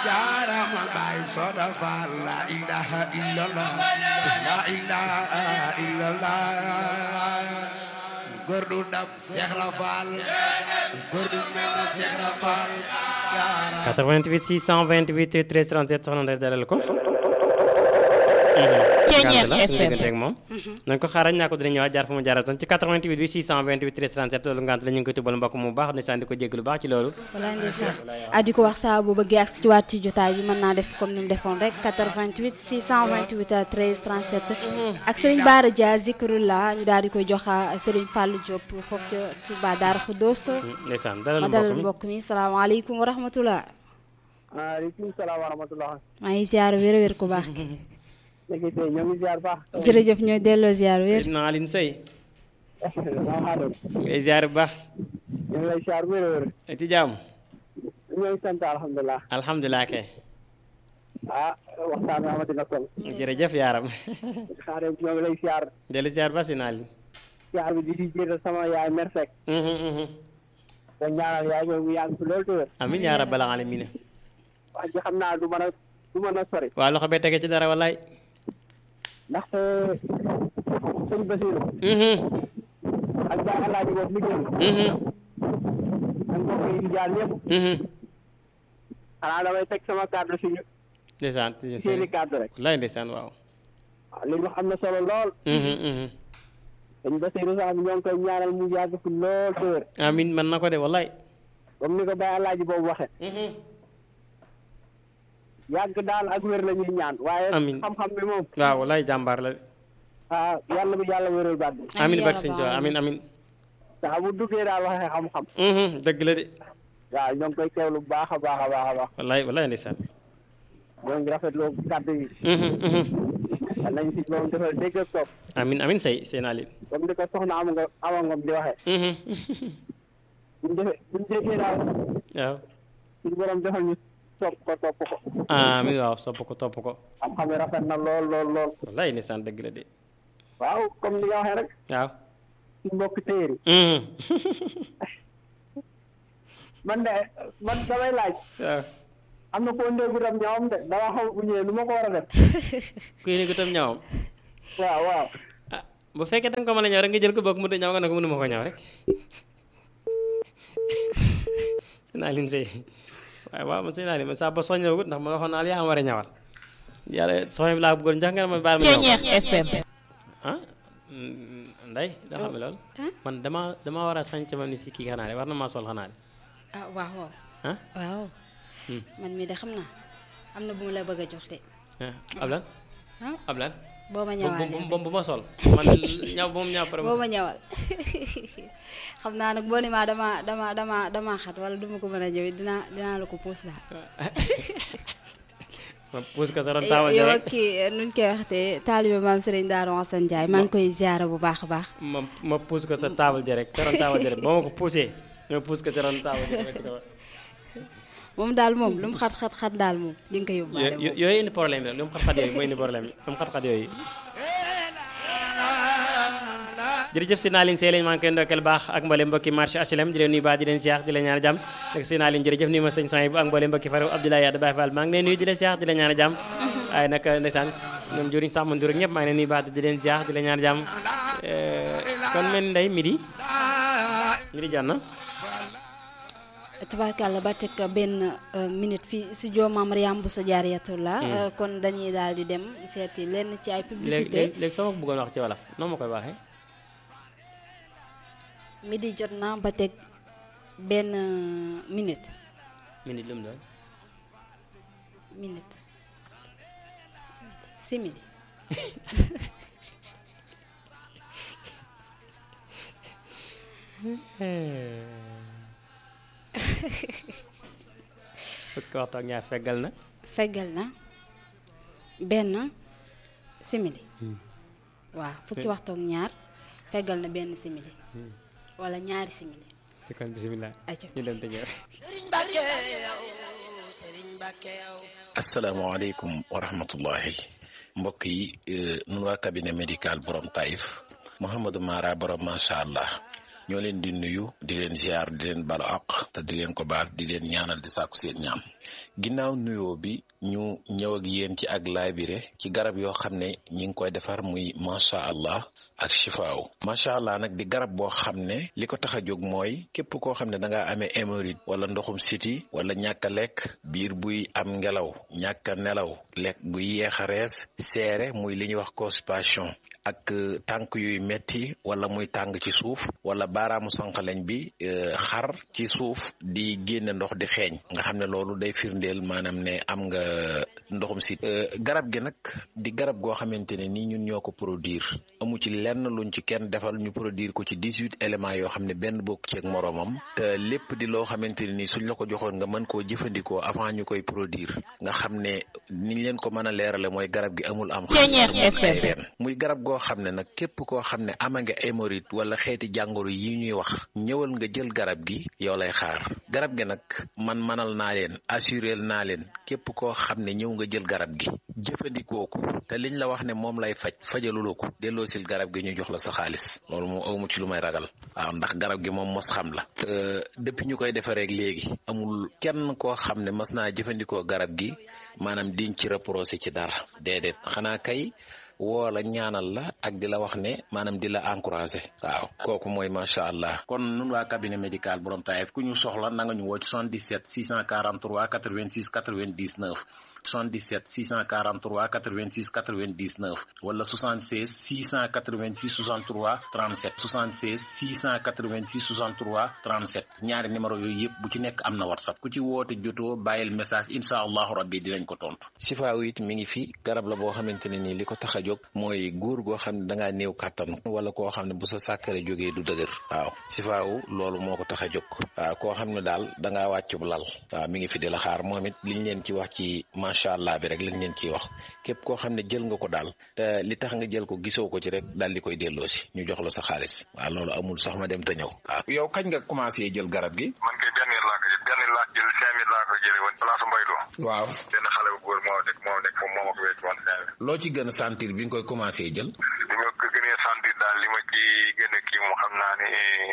jaarama baay Soda Fall la ilaha illallah la ilaha illallah góor du dab Seex la Fall góor du mel na Seex la Fall 88 628 13 37 soxna Ndeye dalal ko. Ceeñeer la suñu FM. diggante ak moom. nañ ko xaaral ñaa ko dina ñëwaat jaar fa mu jaaratoon ci 88 bi 628 13 37 loolu ngant la ñu ngi koy tubal mbokk mu baax ndeysaan di ko jégg lu baax ci loolu. wala ndeysaan ah di ko wax saa bu bëggee ak ci waat ci jotaay bi mën naa def comme ni mu defoon rek 88 628 13 37 ak Serigne Bara Dia Zikrullah ñu daal di koy jox Serigne Fallou Diop foofu ca Touba Darou Khoudoss ndeysaan dalal ma dalal mbokk mi mbokk mi salaamaaleykum wa rahmatullah maaleykum salaam wa rahmatulah. maa ngi ziar wér wér ku baax ki léegi tey ñoo ngi ziar baax. jërëjëf ñooy delloo ziar wér Seydina Aline Sey salaamaaleykum. ngay ziar bu baax ñu ngi lay ziar wér wér. ci jàmm ñoo ngi sant alhamdulilah. alhamdulilah kay ah waxtaan bi amati na solo. jërëjëf yaaram xaaral ñoo ngi lay ziar. dellu ziar ba Seydina Aline ziar bi di si jiital sama yaay Mersek. ko ñaanal yaay ñoo ngi yàgg fi loolu te wér. amin yaa rabbal alamin wax ji xam naa du mën a du mën a sori. waa loxo bee tege ci dara wallaay ndaxte sëñ Basiru ak Baay Alaaji boobu liggéey ak mbokk yi di jaar ñëpp. xanaa damay teg sama kàddu si ñu ndeysaan seeni kàddu rek. wallaay ndeysaan waaw waaw li ñu xam ne solo lool. sëñ Basiru sax ñoo ngi koy ñaanal mu yàgg fi lool te wér. amin man na ko de wallaay comme ni ko Baye Alaaji boobu waxe yàgg daal ak wér la ñuy ñaan waaye Amiin. xam-xam bi moom waaw wallaay jàmbaar la ah yàlla bi yàlla wéral baat bi amin yaa barke sëñ rabbal Tuubaa amin amin saa bu duggee daal waxee xam-xam dëgg la de waaw ñoo ngi koy teewlu bu baax a baax a baax a baax wallaay wallaay ndeysaan ñoo ngi rafetlu kàddu yi yal nañ si moom defal dégg ak topp amin amin say seen Aline comme ni ko soxna ama nga ama ngom di waxee buñ defee buñ déggee daal waaw suñu borom defal ñu topp ko topp ko amin waaw sopp ko topp ko xam-xam yi rafet na lool lool lool wallaay ndeysaan dëgg la de waaw comme ni nga waxee rek waaw suñu mbokk téeri man de man damay laaj waaw am na koo ndéegu tam ñoom de dama xaw bu ñëwee nu ma ko war a def kuy ne ko tam ñawam waaw waaw ah bu fekkee danga ko mën a ñaw rek nga jël ko boog mu de ñaw nga ne ko mënuma ko ñaw rek seen Aline say waaye waaw man seen Aline man saa ba soññeegut ndax ma waxoon naa la yaa am war a ñawal yàlla soxna bi laa bëggoon jox nga ne ma baal ma ñaw Ceeñeer FM ah nday doo xam ne loolu man dama dama war a sañc ma ni si kii xanaa de war na maa sol xanaa de ah waaw waaw ah waaw Hmm. man mii de xam naa am na bu mu la bëgg a jox de ah ab lan ah ab lan boo ma bu ñëwaalee bu bu ma sol man ñaw bu mu ñaw pare boo ma ñëwal xam naa nag boo ni maa dama dama dama dama xat wala duma ko mën a jëwit dinaa dinaa la ko puus daal ma puus ko sa ron taawal yow rek ak kii nuñ koy waxtee taalibe maam Serigne Darou Assane Ndiaye maa ngi koy ziara bu baax a baax ma ma puus ko sa taabal ji rek sa ron taabal ji rek boo ma ko puusee ma puus ko sa ron taabal ji rek dama- moom daal moom lu mu xat xat xat daal moom di nga ko yóbbaale yo- moom yo- yooyu indi problème la lu mu xat-xat yooyu mooy indi problème lu mu xat-xat yooyu jërëjëf si Naaline Sey lañ maa ngi koy ndokkeel baax ak mbooleem mbokki marché HLM di leen nuyu baax di leen siyaar di leen ñaan jàmm ak si Naaline jërëjëf nuyu ma sëñ Soy bu ak mbooleem mbokki faru Abdoulaye Yade Baye Fall maa ngi leen nuyu di leen siyaar di leen ñaan jàmm waaye nag ndeysaan ñoom juriñ sax man dur ak ñëpp maa ngi leen nuyu baax di leen siyaar di leen ñaan jàmm kon mel ni ndey midi midi jot na tabarkàlla ba teg benn euh, minute fii studio Mame Mariam Bousso Diarratullah euh, kon dañuy daal di dem seeti lenn ci ay léegi publicité léegi léegi soo ma ko bëggoon wax ci wolof noo ma koy waxee midi jot na ba teg benn euh, minute minute lu mu doon minute simili fukki waxtu ak ñaar feggal na feggal na benn simili waaw fukki waxtu ak ñaar feggal na benn simili wala ñaari simili ci kon bisimilah Aca. ñu dem te ñëw asalaamaaleykum wa rahmatullahi mbokk yi eh, nun waa cabinet médical borom Taïf Mouhamadou Mara borom macha allah ñoo leen di nuyu di leen ziar di leen balu àq te di leen ko baal di leen ñaanal di sàkku seen ñaam ginnaaw nuyoo bi ñu ñëw ak yéen ci ak laabire ci garab yoo xam ne ñi ngi koy defar muy macha allah ak chifaaw macha allah nag di garab boo xam ne li ko tax a jóg mooy képp koo xam ne da ngaa amee hémorroïde wala ndoxum siti wala ñàkk a lekk biir buy am ngelaw ñàkk a nelaw lekk buy yeex a rees seere muy li ñuy wax constipation ak tànk yuy metti wala muy tàng ci suuf wala baaraamu sànqaleñ bi xar ci suuf di génne ndox di xeeñ nga xam ne loolu day firndeel maanaam ne am nga ndoxum si garab gi nag di garab goo xamante ne nii ñun ñoo ko produire amu ci lenn luñ ci kenn defal ñu produire ko ci dix-huit éléments yoo xam ne benn bokk ci ak moroomam te lépp di loo xamante ne nii suñ la ko joxoon nga mën koo jëfandikoo avant ñu koy produire nga xam ne niñ leen ko mën a leerale mooy garab gi amul am xaalis muy garab goo xam ne nag képp koo xam ne ama nga hémorroïde wala xeeti jàngoro yi ñuy wax ñëwal nga jël garab gi yow lay xaar garab gi nag man manal naa leen assurel naa leen képp koo xam ne ñëw nga jël garab gi jëfandikoo ko te liñ la wax ne moom lay faj fajaluloo ko delloosil garab gi ñu jox la sa xaalis loolu moom awmu ci lu may ragal waaw ndax garab gi moom mos xam la te depuis ñu koy defareek léegi amul kenn koo xam ne mas naa jëfandikoo garab gi maanaam diñ ci reproché ci dara déedéet xanaa kay woo la ñaanal la ak di la wax ne maanaam di la encouragé waaw kooku mooy macha allah kon nun waa cabinet médical borom taayef ku ñu soxla na nga ñu woo ci 77 643 86 99 77 643 86 99 wala 76 686 63 37 76 686 63 37 ñaari numéro yooyu yëpp bu ci nekk am na whatsapp ku ci woote jotoo bàyyil message incha allahu rabbi dinañ ko tontu. sifaaw it mi ngi fi garab la boo xamante ne nii li ko tax a jóg mooy góor goo xam ne da ngaa néew kàttan wala koo xam ne bu sa sàkkare jógee du dëgër waaw sifaaw loolu moo ko tax a jóg waaw koo xam ne daal da ngaa wàccub lal waaw mi ngi fi di la xaar moom it liñ leen ci wax ci macha allah bi rek lañ leen ciy wax képp koo xam ne jël nga ko daal te li tax nga jël ko gisoo ko ci rek daal di koy delloo si ñu jox la sa xaalis waaw loolu amul sax ma dem te ñëw waaw yow kañ nga commencé jël garab gi man kay benn yar laa ko jël benn laa jël cinq mille laa ko jëlee woon place Mbaylo waaw benn xale bu góor moo nekk moo nekk moom moo ma ko wécc woon cinq mille loo ci gën a sentir bi nga koy commencé jël li ma ko gënee sentir daal li ma ci gën a kii moom xam naa ne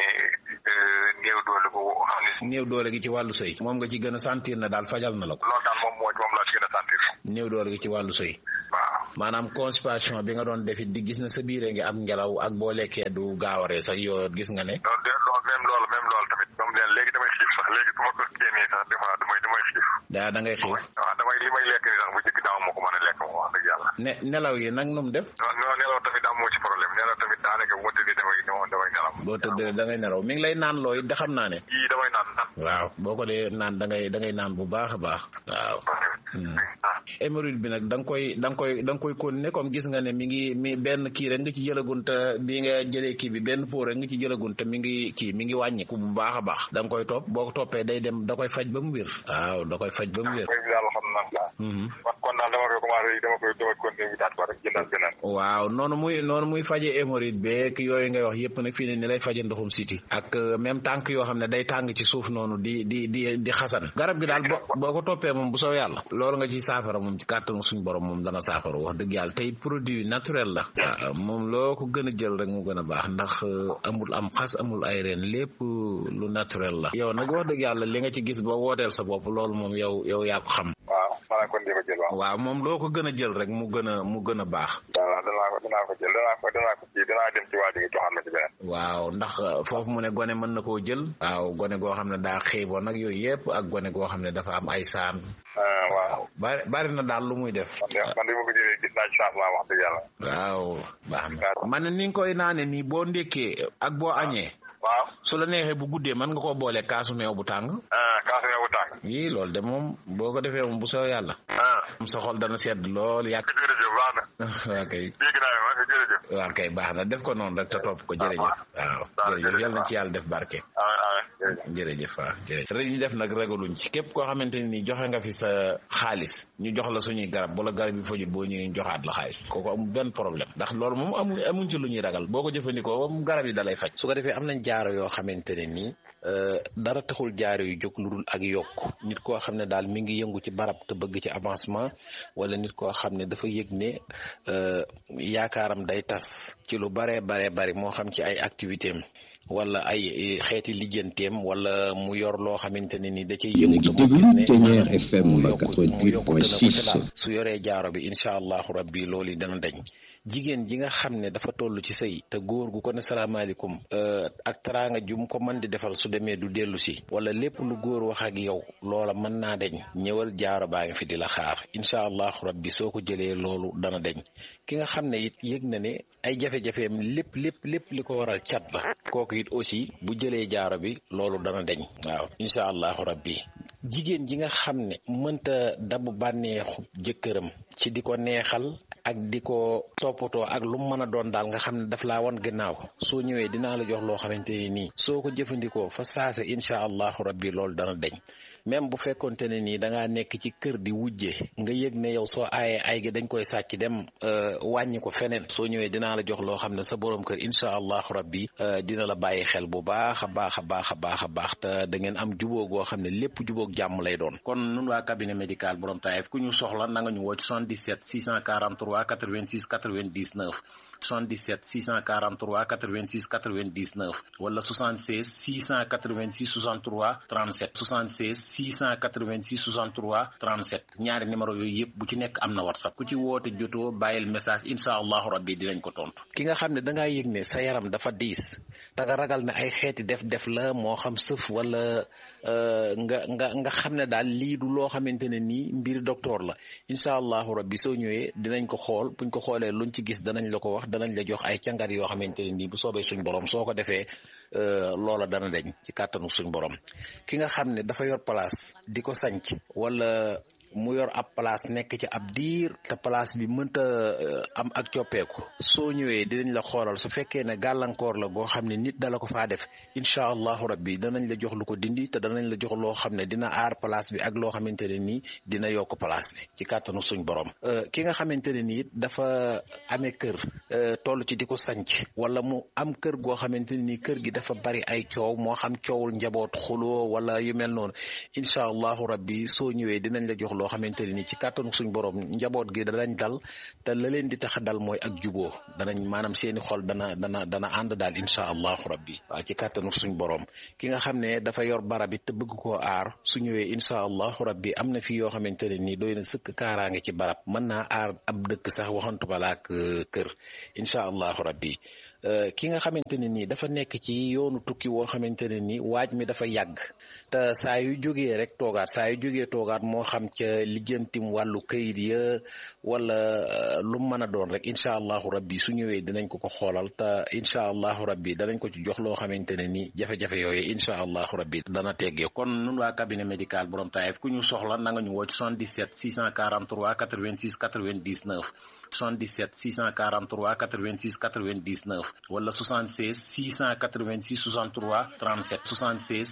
néew doole ko xam ne néew doole gi ci wàllu sëy moom nga ci gën a sentir na daal fajal na la ko loolu daal moom moo moom laa ci gën a sentir néew doole gi ci wàllu sëy waaw maanaam constipation bi nga doon defit di gis na sa biire ngi am ngelaw ak boo lekkee du gaawaree sax yoo gis nga ne loolu de loolu même loolu même loolu tamit moom leen léegi damay xiif sax léegi su ma ko génnee sax des fois damay damay xiif daa da ngay xiif waaw damay li may lekk ni sax bu jëkk daaw moo ko mën a lekk moom wax dëgg yàlla ne nelaw yi nag nu mu def non non nelaw tamit amoo ci problème nelaw tamit daanaka bu ma tëddee damay damay nelaw boo tëddee da ngay nelaw mi ngi lay naan looy da xam naa ne yii damay naan naan waaw boo ko dee naan da ngay da ngay naan bu baax a baax waaw hémorroïde bi nag da nga koy da nga koy da nga koy continuer comme gis nga ne mi ngi mi benn kii rek nga ci jëlagun te bi nga jëlee kii bi benn foo rek nga ci jëlagun te mi ngi kii mi ngi wàññiku bu baax a baax da nga koy topp boo ko toppee day dem da koy faj ba mu wér waaw da koy faj ba mu wér léegi daal xam naa waaw kon daal dama koy commencé dama koy dama continuer wutaat ko rek jëndal beneen waaw noonu muy noonu muy faje hémorroïde beeg yooyu ngay wax yëpp nag fii ne ni lay faje ndoxum siti ak même tànk yoo xam ne day tàng ci suuf noonu di di di di xasan garab gi daal boo boo ko toppee moom bu soo yàlla loolu nga ci saafara moom ci kàttanu suñ borom moom dana saafara wax dëgg yàlla tey produit naturel la waaw moom loo ko gën a jël rek mu gën a baax ndax amul am xas amul ay reen lépp lu naturel la yow nag wax dëgg yàlla li nga ci gis ba wooteel sa bopp loolu moom yow yow yaa ko xam waaw maanaam kon di ko jël waaw waaw moom loo ko gën a jël rek mu gën a mu gën a baax waaw danaa ko danaa ko jël danaa ko danaa ko kii danaa dem ci waa ji nga joxaat ma ci beneen waaw ndax foofu mu ne gone mën na koo jël waaw gone goo xam ne daa xiiboon nag yooyu yëpp ak gone goo xam ne dafa am ay saan waaw bari bari na daal lu muy def man de man de ma ko jëlee gis naa ci changement wax dëgg yàlla waaw baax na man ne ni nga koy naane nii boo ndékkee ak boo añee waaw su la neexee bu guddee mën nga koo boole kaasu meew bu tàng kaasu meew bu tàng yii loolu de moom boo ko defee moom bu soo yàlla moom sa xol dana sedd lool yàgg jërëjëf baax na waa kay dégg naa ma jërëjëf waa kay baax na def ko noonu rek te topp ko jërëjëf waaw jërëjëf yal na ci yàlla def barke jërëjëf waaw jërëjëf rek ñu def nag ragaluñ ci képp koo xamante ni joxe nga fi sa xaalis ñu jox la suñuy garab wala garab yi fajul boo ñëwee ñu joxaat la xaalis kooku amul benn problème ndax loolu moom amu amuñ ci lu ñuy ragal boo ko jëfandikoo moom garab yi dalay faj su ko defee am nañ jaaro yoo xamante ne nii dara taxul jaaro yu jóg lu dul ak yokk nit koo xam ne daal mi ngi yëngu ci barab te bëgg ci avancement wala nit koo xam ne dafa yëg ne yaakaaram day tas ci lu baree baree bari moo xam ci ay activité am wala ay xeeti lijjanteem wala mu yor loo xamante ne ni da cay Yéen a yëngu ngi te mu gis ne déglu Ténière maanaam FM mu yokku mu yokkute na ko ci 88.6. daal su yoree jaaro bi incha allahu rabbi loolu yi dana dañ jigéen ji nga xam ne dafa toll ci sëy te góor gu ko ne salaamaaleykum euh, ak teraanga jum ko mën di defal su demee du dellu si wala lépp lu góor wax ak yow loola mën naa deñ ñëwal jaaro baa ngi fi di la xaar incha allahu rabbi soo ko jëlee loolu dana deñ ki nga xam ne it yëg na ne ay jafe-jafeem lépp lépp lépp li ko waral cat la kooku it aussi bu jëlee jaaro bi loolu dana deñ waaw incha allahu rabbi jigéen ji nga xam ne mënta dabu bànneexu jëkkëram ci di ko neexal ak di ko toppatoo ak lu mu mën a doon daal nga xam ne daf laa wan gannaaw soo ñëwee dinaa la jox loo xamante ni nii soo ko jëfandikoo fa saase incha allahu rabbi loolu dana deñ même bu fekkonte ne nii da ngaa nekk ci kër di wujje nga yëg ne yow soo aayee ay gi dañ koy sàcc dem euh, wàññi ko feneen soo ñëwee dinaa la jox loo xam ne sa borom kër incha allahu rabbi euh, dina la bàyyi xel bu baax a baax a baax a baax a baax te da ngeen am jubóo goo xam ne lépp jubóog jàmm lay doon kon nun waa cabinet médical borom taayef ku ñu soxla na nga ñu woo ci 77 643 86 99 77 643 86 99 wala 76 686 63 37 76 686 63 37 ñaari numéro yooyu yëpp bu ci nekk am na whatsapp ku ci woote jotoo bàyyil message incha allahu rabbi dinañ ko tontu. ki nga xam ne da ngaa yëg ne sa yaram dafa diis te nga ragal ne ay xeeti def-def la moo xam sëf wala euh, nga nga nga xam ne daal lii du loo xamante ne nii mbir docteur la incha allahu rabbi soo ñëwee dinañ ko xool buñ ko xoolee luñ ci gis danañ la ko wax danañ la jox ay càngat yoo xamante ne nii bu soobee suñ borom soo ko defee euh, loola dana deñ ci kàttanu suñ borom ki nga xam ne dafa yor place di ko sanc wala mu yor ab place nekk ci ab diir te place bi mënta euh, am ak coppeeku soo ñëwee dinañ la xoolal su fekkee ne gàllankoor la goo xam ne nit dala ko faa def incha allahu rabbi danañ la jox lu ko dindi te danañ la jox loo xam ne dina aar place bi ak loo xamante ne nii dina yokk place bi ci kàttanu suñ borom Euh, ki nga xamante ne nii dafa amee kër euh, toll ci di ko sanc wala mu am kër goo xamante ne nii kër gi dafa bari ay coow moo xam coowul njaboot xuloo wala yu mel noonu incha allahu rabbi soo ñëwee dinañ la jox loo xamante ne nii ci kàttanu suñ borom njaboot gi danañ dal te la leen di tax a dal mooy ak juboo danañ maanaam seeni xol dana dana dana ànd daal incha allahu rabbi waaw ci kàttanu suñ borom ki nga xam ne dafa yor barab it te bëgg koo aar su ñëwee incha allahu rabbi am na fi yoo xamante ne nii doy na sëkk kaaraange ci barab mën naa aar ab dëkk sax waxantu balaak kër incha allahu rabbi Euh, ki nga xamante ne nii dafa nekk ci yoonu tukki woo xamante ne nii waaj mi dafa yàgg te saa yu jógee rek toogaat saa yu jógee toogaat moo xam ca lijjantim wàllu këyit ya wala euh, lu mu mën a doon rek incha allahu rabbi su ñëwee dinañ ko ko xoolal te incha allahu rabbi danañ ko ci jox loo xamante ne nii jafe-jafe yooyu incha allahu rabbi dana teggee kon nun waa cabinet médical borom taayef ku ñu soxla na nga ñu woo ci 77 643 86 99 77 643 86 99 wala 76 686 63 37 76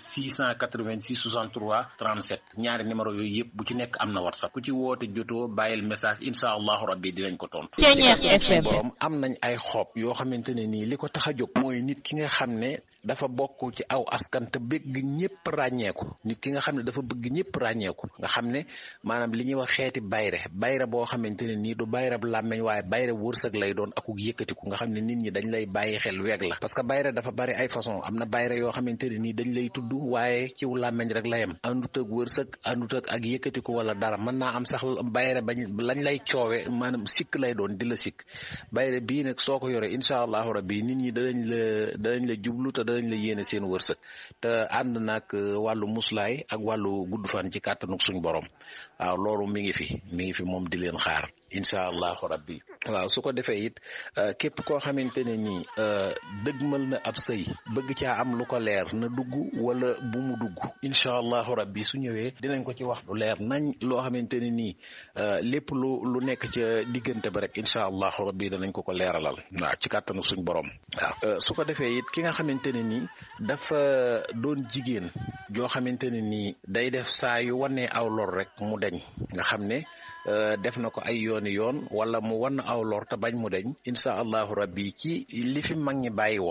686 63 37 ñaari numéro yooyu yëpp bu ci nekk am na whatsapp ku ci woote jotoo bàyyil message incha allahu rabbi dinañ ko tontu. suñu borom am nañ ay xob yoo xamante ne nii li ko tax a jóg mooy nit ki nga xam ne dafa bokk ci aw askan te bëgg ñëpp ràññeeku nit ki nga xam ne dafa bëgg ñëpp ràññeeku nga xam ne maanaam li ñuy wax xeeti bayre bayre boo xamante ne nii du bayre bu làmmeñ waaye bayre wërsëg lay doon akuk yëkkatiku nga xam ne nit ñi dañ lay bàyyi xel weeg la parce que bayre dafa bari ay façon am na bayre yoo xamante ne nii dañ lay tudd waaye ciw làmmeñ rek la yem àndut ak wërsëg àndut ak ak yëkkatiku wala dara mën naa am sax bayre bañ lañ lay coowe maanaam sikk lay doon di la sikk bayre bii nag soo ko yore incha allahu rabbi nit ñi danañ la danañ la jublu te danañ la yéene seen wërsëg te ànd nag wàllu muslaay ak wàllu gudd fan ci kàttanuk suñ borom waaw loolu mi ngi fi mi ngi fi moom di leen xaar incha allahu rabbi waaw su ko defee it képp koo xamante ne nii dëgmal na ab sëy bëgg caa am lu ko leer na dugg wala bu mu dugg incha allahu rabbi su ñëwee dinañ ko ci wax lu leer nañ loo xamante ne nii lépp lu lu nekk ca diggante ba rek incha allahu rabbi danañ ko ko leeralal waaw ci kàttanu suñ borom waaw su ko defee it ki nga xamante ne nii dafa doon jigéen joo xamante ne nii day def saa yu wanee aw lor rek mu deñ nga xam ne def na ko ay yooni yoon wala mu wan aw lor te bañ mu deñ incha allahu rabbi ci li fi mag ñi bàyyi woon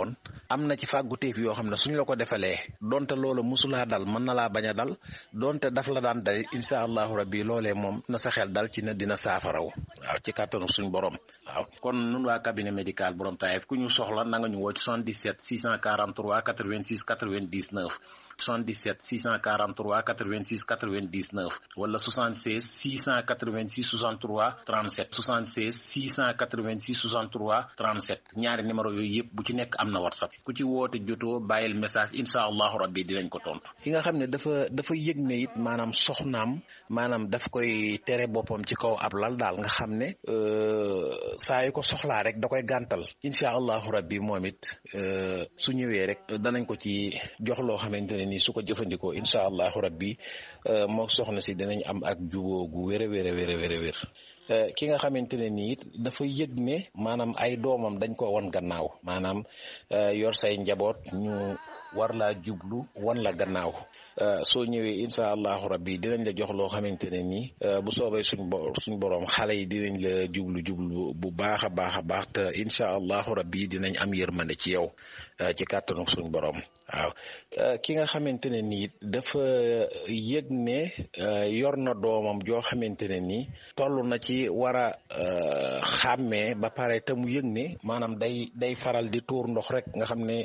am na ci fàgguteef yoo xam ne suñ la ko defalee donte loola musulaa dal mën na laa bañ a dal donte daf la daan dal incha allahu rabbi loolee moom na sa xel dal ci ne dina saafaraw waaw ci kàttanu suñ borom waaw kon nun waa cabinet médical borom taayef ku ñu soxla na nga ñu woo ci 77 643 86 99 77 643 86 99 wala 76 686 63 37 76 686 63 37 ñaari numéro yooyu yëpp bu ci nekk am na whatsapp ku ci woote jotoo bàyyil message incha allahu rabbi dinañ ko tontu. ki nga xam ne dafa dafa yëg ne it maanaam soxnaam maanaam daf koy tere boppam ci kaw ab lal daal nga xam ne saa yu ko soxlaa rek da koy gàntal incha allahu rabbi moom it su ñëwee rek danañ ko ci jox loo xamante ne nii su ko jëfandikoo incha allahu rabbi moo soxna si dinañ am ak juboo gu wér a wér a wér a wér a wér ki nga xamante ne nii it dafa yëg ne maanaam ay doomam dañ ko wan gannaaw maanaam yor say njaboot ñu war laa jublu wan la gannaaw soo ñëwee incha allahu rabbi dinañ la jox loo xamante ne nii bu soobee suñ bo suñ borom xale yi dinañ la jublu jublu bu baax a baax a baax te incha allahu rabbi dinañ am yërmande ci yow ci kàttanu suñ borom waaw ki nga xamante ne nii dafa yëg ne yor na doomam joo xamante ne nii toll na ci war a xàmmee ba pare te mu yëg ne maanaam day day faral di tuur ndox rek nga xam ne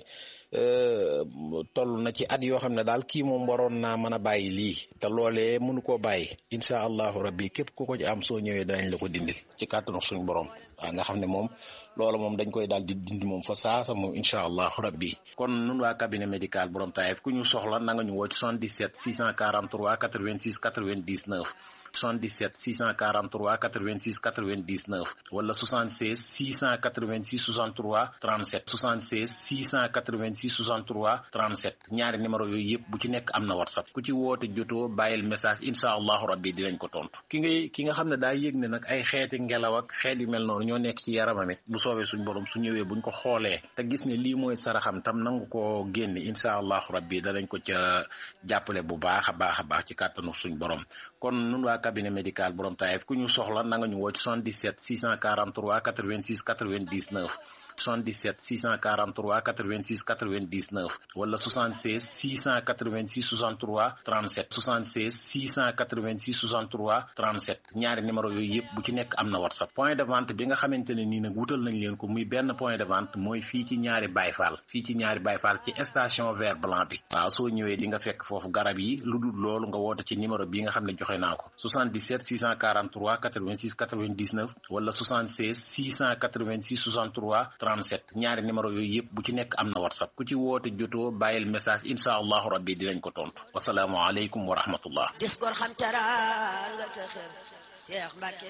toll na ci at yoo xam ne daal kii moom waroon naa mën a bàyyi lii te loolee mënu koo bàyyi incha allahu rabbi képp ku ko ci am soo ñëwee danañ la ko dindil ci kàttanu suñ borom waaw nga xam ne moom loola moom dañ koy daal di dindi moom fa saasa moom incha allahu rabbi kon nun waa cabinet médical borom taayef ku ñu soxla na nga ñu woo ci 77 643 86 99 77 643 86 99 wala 76 686 63 37 76 686 63 37 ñaari numéro yooyu yëpp bu ci nekk am na whatsapp ku ci woote jotoo bàyyil message incha allahu rabbi dinañ ko tontu ki ngay ki nga xam ne daa yëg ne nag ay xeeti ngelaw ak xeet yu mel noonu ñoo nekk ci yaramam it bu soobee suñ borom su ñëwee buñ ko xoolee te gis ne lii mooy saraxam tam nangu ko génne incha allahu rabbi danañ ko ca jàppale bu baax a baax a baax ci kàttanu suñ borom kon nun waa cabinet médical borom taayef ku ñu soxla na nga ñu woo ci 77 643 86 99 77 643 86 99 wala 76 686 63 37 76 686 63 37 ñaari numéro yooyu yëpp bu ci nekk am na whatsapp point de vente bi nga xamante ne nii nag wutal nañ leen ko muy benn point de vente mooy fii ci ñaari bayfaal fii ci ñaari bayfaal ci station vert blanc bi waaw soo ñëwee di nga fekk foofu garab yi lu dul loolu nga woote ci numéro bi nga xam ne joxe naa ko 77 643 86 99 wala 76 686 63 37 ñaari numéro yooyu yëpp bu ci nekk am na whatsapp ku ci woote jotoo bàyyil message incha allahu rabbi dinañ ko tontu wasalaamu aleykum wa rahmatullah dis gor xam teraanga te xër Cheikh Mbacke